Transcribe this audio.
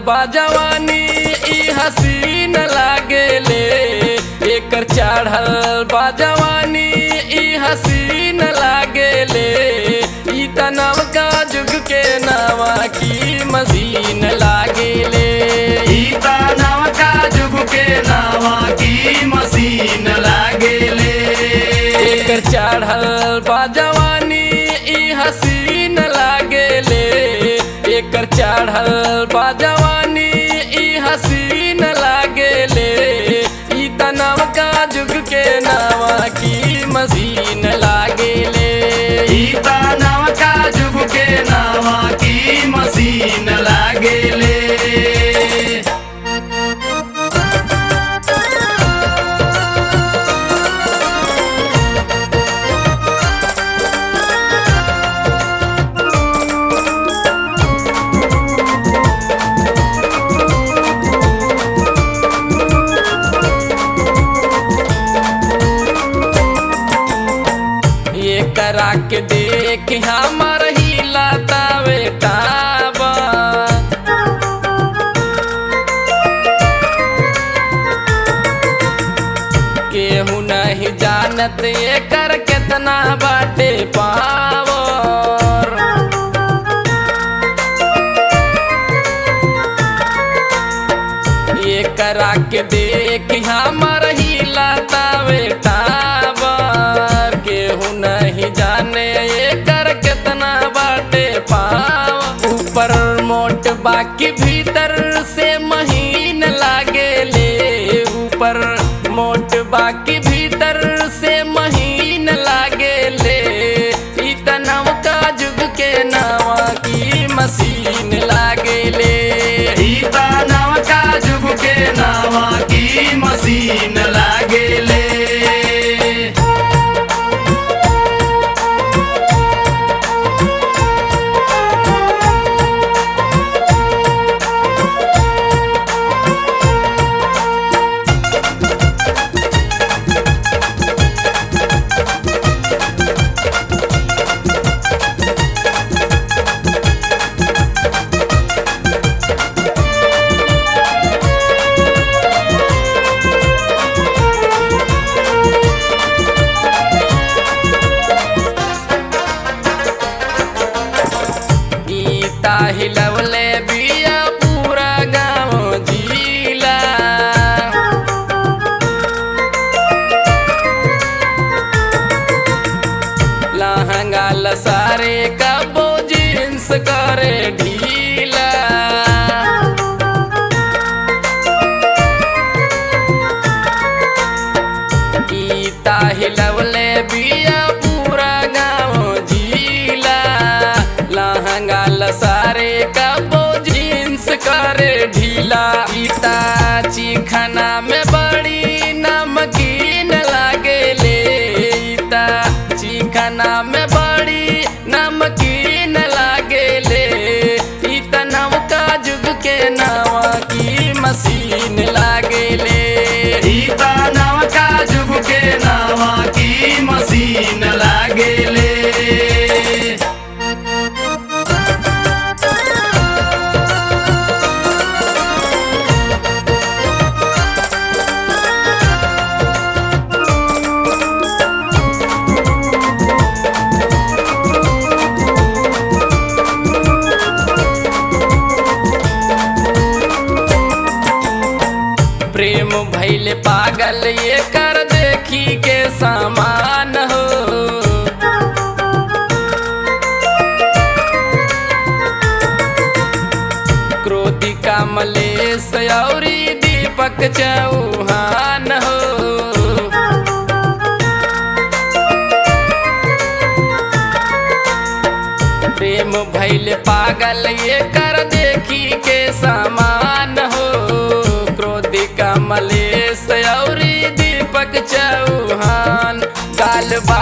बा जवानी ई हसीन लागेले एकर चढ़ल बा जवानी ई हसीन लागेले ई तनव का जुग के नावा की मशीन लागेले गीता नवका जुग के नावा की मशीन लागेले एकर चढ़ल बा जवानी ई हसीन लागेले एकर चढ़ल बा जवानी ई हसीन लागेले ई तनव का जुग के नावा की मशीन लागेले गीता नवका जुग के नावा की मशीन लागेले ये करा के देख हमर हिला तावे टाबा केहू नहीं जानत एकर केतना बाटे पावर ये करा के देख हमर हिला तावे टावर केहू नहीं जाने एकर केतना बाटे पाव ऊपर मोट बाकी भीतर से महीन लागेले ऊपर मोट बाकी भीतर से महीन लागेले ई तनव का जुग के नावा की मशीन लागेले गीता नवका जुग के नावा की मशीन लागेले गीता हिलवले बिया पूरा गाँव जिला लहंगा लसारे कबो जींस करे ढीला गीता हिलवले बिया पूरा गाँव जिला लहंगा लसारे कबो जींस करे ढीला गीता चिखना में बड़ी नमकीन लागेले गीता चिखना में बड़ी नमकीन लागेले ई तनव का जुग के नावा की मशीन लागेले गीता नवका जुग के नावा की मशीन लागेले प्रेम भैले पागल ये कर देखी के समान हो क्रोधी कमलेश औरी दीपक चौहान हो प्रेम भैले पागल ये कर देखी के समान हो क्रोधी कमलेश औरी दीपक चौहान गाल बा